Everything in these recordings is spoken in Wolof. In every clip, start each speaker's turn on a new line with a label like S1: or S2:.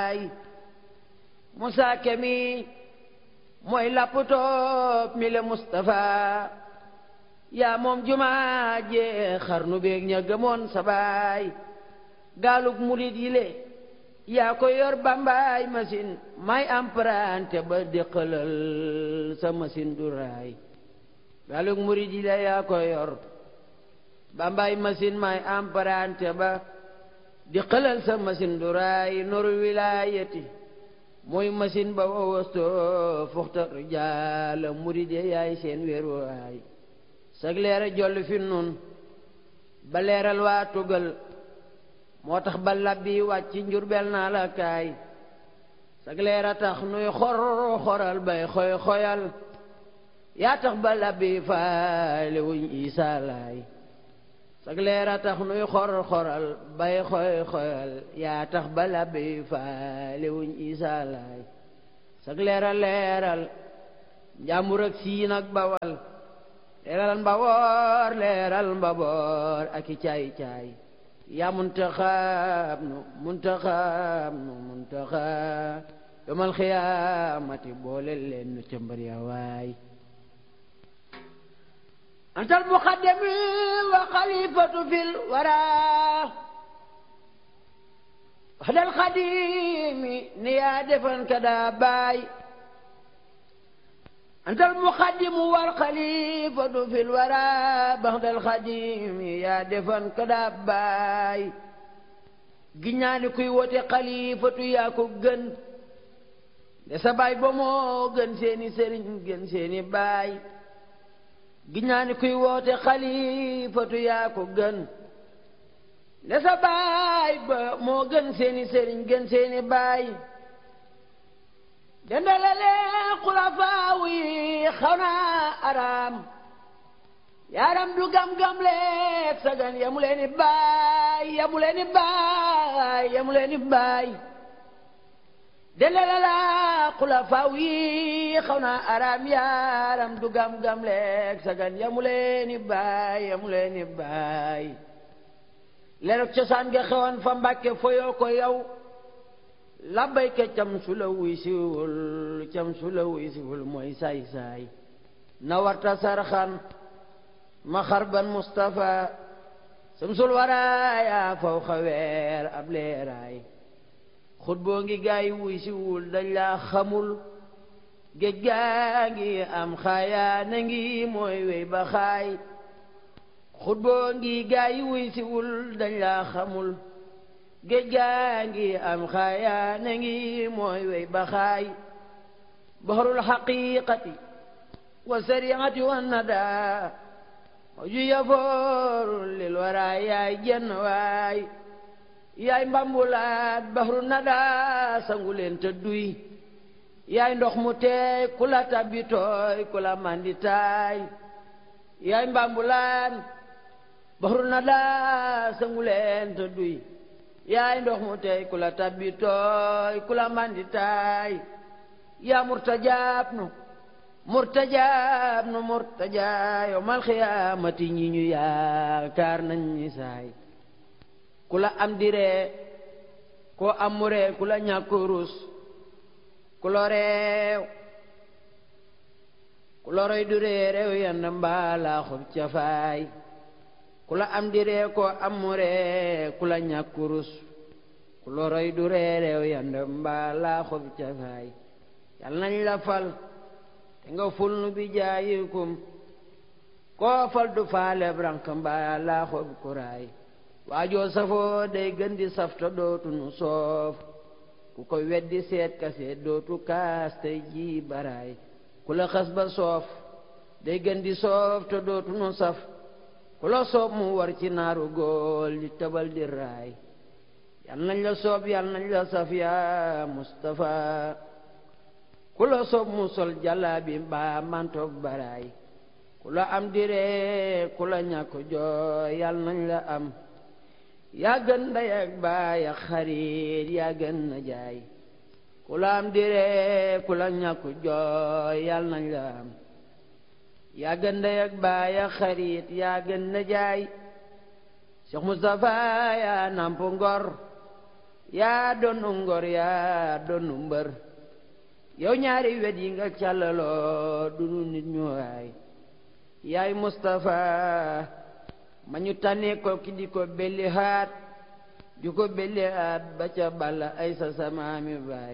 S1: baay Musaa Kemi mooy lapputoo mi le Mustafa yaa moom jumaa jee xarnu beeg ña gëmoon sa baay gaalug murit yi le yaa ko yor bambaay machine may emprunté ba déqalal sa machine du raay gaalug murit yi le yaa ko yor bambaay machine may emprunté ba déqalal sa machine du raay noru wilaayati mooy machine ba wawasto fuxta rijaala murit yi yaay seen wéeruwaay sag leera jolli fi nun ba leeral waa tugal moo tax ba labbi wàcc njurbel naa la kaay sag leera tax nuy xor xoral bay xoy xoyal yaa tax ba labbi faale wuñ isaa laay sag leera tax nuy xor xoral bay xoy xoyal yaa tax ba labbi faale wuñ isaa laay sag leera leeral njàmbur ak siin ak bawal leeral mbaboor leeral mbaboor ak i caay caay yaa muntaxaab nu muntaxaab nu muntaxaab yomal xiyaamati boole leen nu cëmbar ya waay antal muqaddami wa xalifatu fil wara waxdal xadimi ni yaa defan ka daa baay أنت المقدم والخليفة في الورى بعد الخديم يا دفن كداباي giñaani kuy wote xalifatu yaa ko gën de sa baay ba moo gën seeni sëriñ gën seeni baay giñaani kuy wote xalifatu yaa ko gën de sa baay ba moo gën seeni sëriñ gën seeni baay dendalale xulafaaw yi xaw naa araam yaaram du gam-gam leeg sagan yamu leeni baay yamu leeni baay yamu leeni baay dendalale xulafaaw yi xaw naa araam yaaram du gam-gam leeg sagan yamu leeni baay yamu leeni baay leerug cosaan nga xewoon fa mbàkke foyoo ko yow labbayka cam su la wuy siwul cam su la wuy siwul mooy saay-saay na warta sarxan ma xarban Mustafa samsul waraaya faw xaweer ab leeraay xut boo ngi gaay wuy siwul dañ laa xamul géej gaa ngi am xaayaa na ngi mooy wey ba xaay xut boo ngi gaay wuy siwul dañ laa xamul géej gaa ngi am xaaya na ngi mooy wey ba xaay baxarul xaqiqati wa sariati wa nada ju yafooru lil wara yaay jenn waay yaay mbambulaat baxaru nada sangu leen te duy yaay ndox mu teey ku la tabbi tooy ku la manditaay yaay mbambulaat baxaru nada sangu leen te duy yaay ndox mu tey ku la tabbi tooy ku la mandi taay yaa murtajaab nu murtajaab nu murtajaa yawmal xiyaamati ñi ñu yaakaar nañ ñi saay ku la am diree koo am mu ree ku la ñàkk rus ku lo reew ku lo roy du ree reew yand mbaalaa xob cafaay ku la am di ree koo am mu ree ku la ñàkk rus ku la roy du ree reew yand mbaa laa xob cafaay yal nañ la fal te nga ful nu bi jaayikum koo fal du faale brank mbaa laa xob kuraay waajoo safoo day gën di safta dootu nu soof ku ko weddi seet ka seet dootu kaas tey ji baraay ku la xas ba soof day gën di soof te dootu nu saf ku la soob mu war ci naaru góol di tëbal di raay yal nañ la soob yal nañ la saf yaa Mustafa ku la soob mu sol jàllaabi mbaa mantoog baraay ku la am diree ku la ñàkk jooy yal nañ la am yaa gën ndey ak baay ak xarit yaa gën na jaay ku la am diree ku la ñàkk jooy yal nañ la am yaa gën ndey ak baay ak xarit yaa gën na jaay Cheikh Moustapha yaa namp ngor yaa doonu ngor yaa doonu mbër yow ñaari wet yi nga càllaloo dunu nit ñu waay yaay Mustapha ma ñu tànnee ko ki di ko belli haat di ko belli haat ba ca balla ay sa samaami baay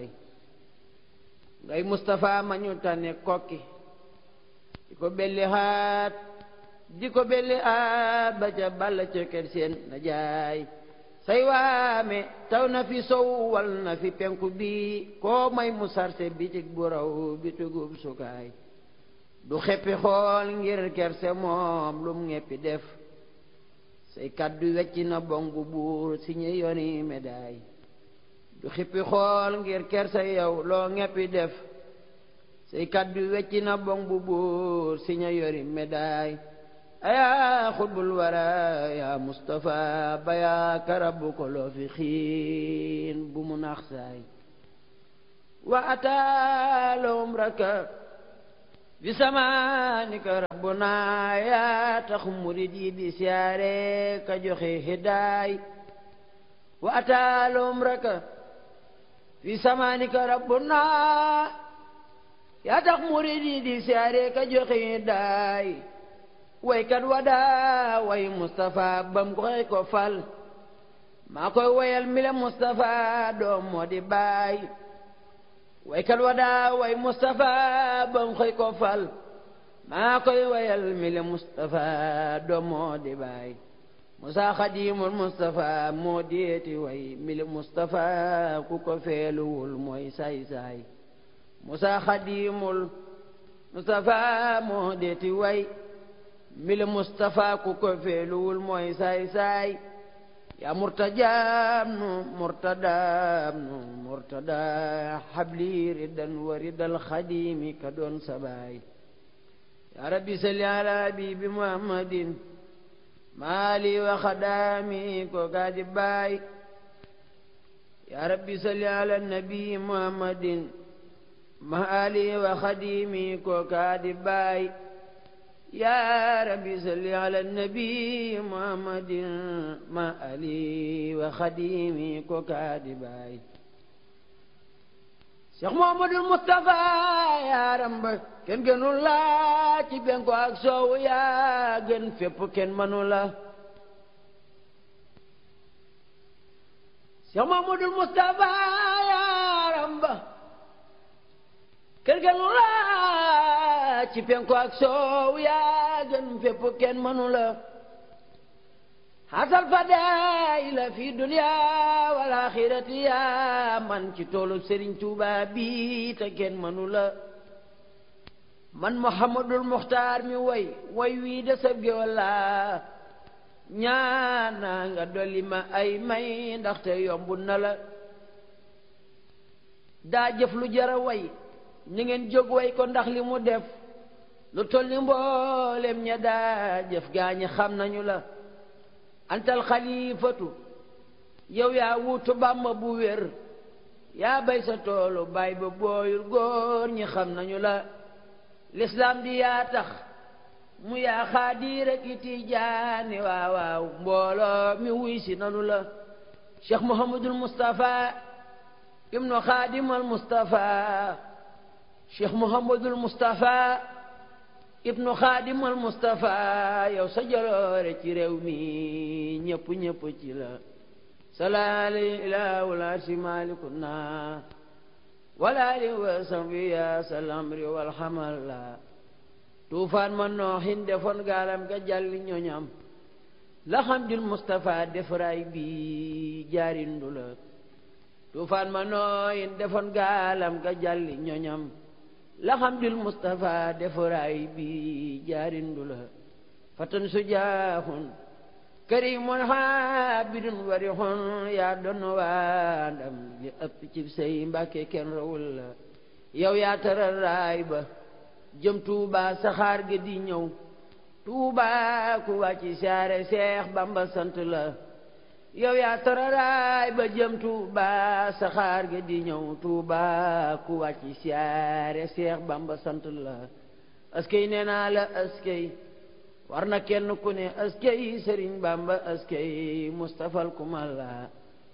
S1: ngay Mustapha ma ñu tànnee kokki di ko belli haat di ko belli haat ba ca balla ca kër seen na jaay say waame taw na fi sow wal na fi penku bi koo may mu sarse bitig bu raw bitugub sukaay du xeppi xool ngir kerse moom lum ngeppi def say kaddu wecci na bongu buur si ñu yoni médaille du xippi xool ngir kerse yow loo ngeppi def say kaddu wecci na bongu buur si ñu yori médaille ayaa xutbul wara yaa Mustapha bayaa karabu ko loo fi xiin bu mu nax saay wa ataalum raka bi samaanika rabbuna yaa tax murid yi di siyaare ka joxe hidaay wa ataalum raka bi samaanika rabbuna yaa tax murid yi di siyaare ka joxe hidaay waykat wadaa way Mustapha bam ko xëy ko fal maa koy wayal mile Mustapha doom moo di baay waykat wadaa way Mustapha bam xëy ko fal maa koy wayal mile Mustapha doom moo di baay Musa Xadimul Mustapha moo deeti way mile Mustapha ku ko feeluwul mooy saay saay Musa Xadimul Mustapha moo deeti way mile Mustapha ku ko feeluwul mooy saay saay yaa murtajaam nu murtadaam nu murtada xabli ridan wa ridal xadimi ka doon sabaay yaa rabbi salli ala habibi muhammadin maali wa xadaami ko gaadi baay yaa rabbi salli ala nabi muhammadin maali wa xadimi ko gaadi baay yaa rabbi salli ala nabi muhammadin ma ali wa xadimi ko kaadi baay Cheikh Muhammadul Mustafa yaaram ba kenn gënul la ci benko ak soowu yaa gën fépp kenn mënu la Cheikh Muhammadul Mustafa yaaram ba kenn gënul la ci penku ak soow yaa gën fépp kenn mënu la xasal fadaila fi dunya wal axirati yaa man ci toolu Sëriñ Tuuba bi te kenn mënu la man Muhammadul Muxtaar mi way way wii de sab géwal la ñaana nga dolli ma ay may ndaxte yomb na la daa jëf lu jara way ni ngeen jóg way ko ndax li mu def lu toll ni mboolem ña daa jëf gaañi xam nañu la antal xalifatu yow yaa wuutu bàmba bu wér yaa bay sa toolu bay ba booyul góor ñi xam nañu la lislaam di yaa tax mu yaa xaadir ak i tijaani waaw waaw mbooloo mi wuy si nanu la cheikh muhammadul mustafa ibnu xaadimal mustafa cheikh muhammadul mustafa ibnu xaadimal mustafa yow sa jaloore ci réew mi ñëpp ñëpp ci la salaali ilaahul arsi malikuna walaali wa sambi ya salamri wal xamal la tuufaan ma nooxin defoon gaalam ga jàlli ñoñam la xamdul mustafa defaraay bi jaarindu la tuufaan ma nooxin defoon gaalam ga jàlli ñoñam laxamdul Mustafa defaraay bi jaarindu la fatan sujaahun karimun xaabidun warixun yaa doon waa ndam li ëpp ci say mbàkke kenn rawul la yow yaa taral raay ba jëm Tuuba saxaar ga di ñëw Tuuba ku wàcci saare Seex Bamba sant la yow yaa tararaay ba jëm Tuuba saxaar ga di ñëw Tuuba ku wàcci siyaare Seex Bamba sant la askay nee naa la askay war na kenn ku ne askay Sëriñ Bamba askay Mustafal kumal la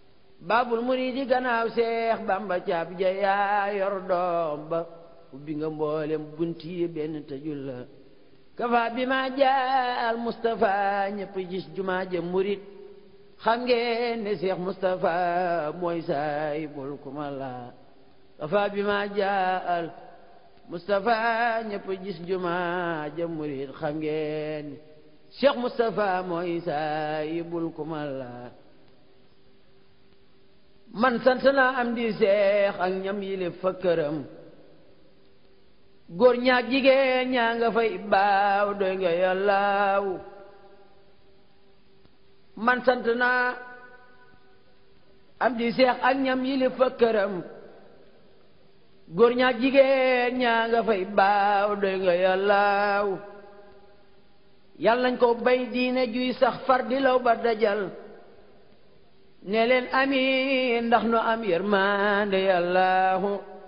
S1: baabul muriidi gannaaw seex bamba caab ja yaa yor doom ba ubbi nga mboolem bunti yi benn tëjul la kafa bi ma jaal Moustapha ñëpp gis jumaa ja murit xam ngeen ne seex Moustapha mooy saay bul kuma la kafa bi ma jaal Moustapha ñëpp gis jumaa ja murit xam ngeen ne seex Moustapha mooy saay bul kuma la man sant naa am di seex ak ñam yile fa këram góor ñaak jigéen ñaa nga fay baaw doy nga yàllaaw man sant naa am di seex ak ñam yile fa këram góor ñaak jigéen ñaa nga fay baaw doy nga yàllaaw yàlla nañ ko bay diine juy sax far di law ba dajal ne leen amiin ndax nu am yërmande yàllaahu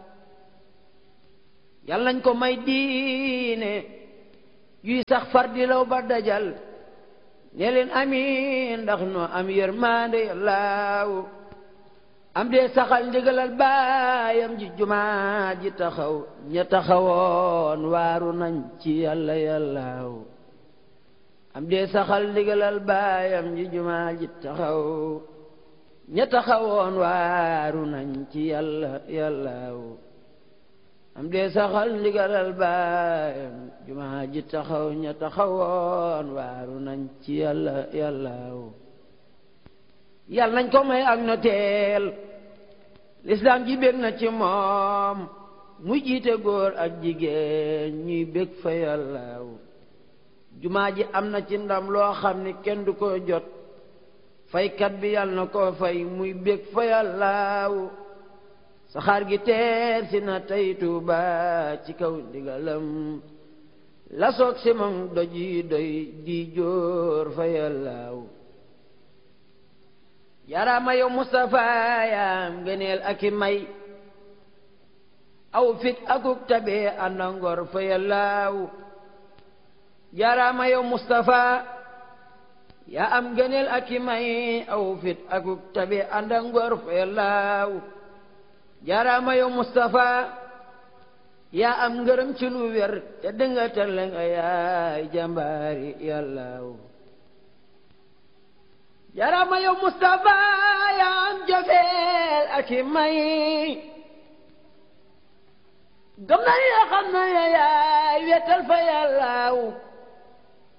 S1: yàlla nañ ko may diine yuy sax far di law ba dajal ne leen amiin ndax nu am yërmande yàllaahu am dee saxal ndigalal baayam ji jumaa ji taxaw ña taxawoon waaru nañ ci yàlla yàllaahu am dee saxal ndigalal baayam ji jumaa ji taxaw ña taxawoon waaru nañ ci yàlla yàllaaw am dee saxal ndigalal baayam jumaa ji taxaw ña taxawoon waaru nañ ci yàlla yàllaaw yàlla nañ ko may ak noteel lislaam ji bég na ci moom muy jiite góor ak jigéen ñuy bég fa yàllaaw jumaa ji am na ci ndam loo xam ni kenn du ko jot faykat bi yàlla na ko fay muy bég fa yàllaaw saxaar gi teer si na tey Tuuba ci kaw ndigalam la soog si moom doj yi doy di jóor fa yàllaaw yaraama yow Mustafa yaam gëneel ak i may aw fit akuk tabe ànda ngor fa yàllaaw yaraama yow Mustafa yaa am gëneel ak i may aw fit akuk tabe ànda ngor fa yàllaaw jaaraama yow Moustapha yaa am ngërëm ci lu wér te dënga tale nga yaay jàmbaari yàllaaw jaaraama yow Moustapha yaa am jofeel ak i may gëm na ni xam na yaay wetal fa yàllaaw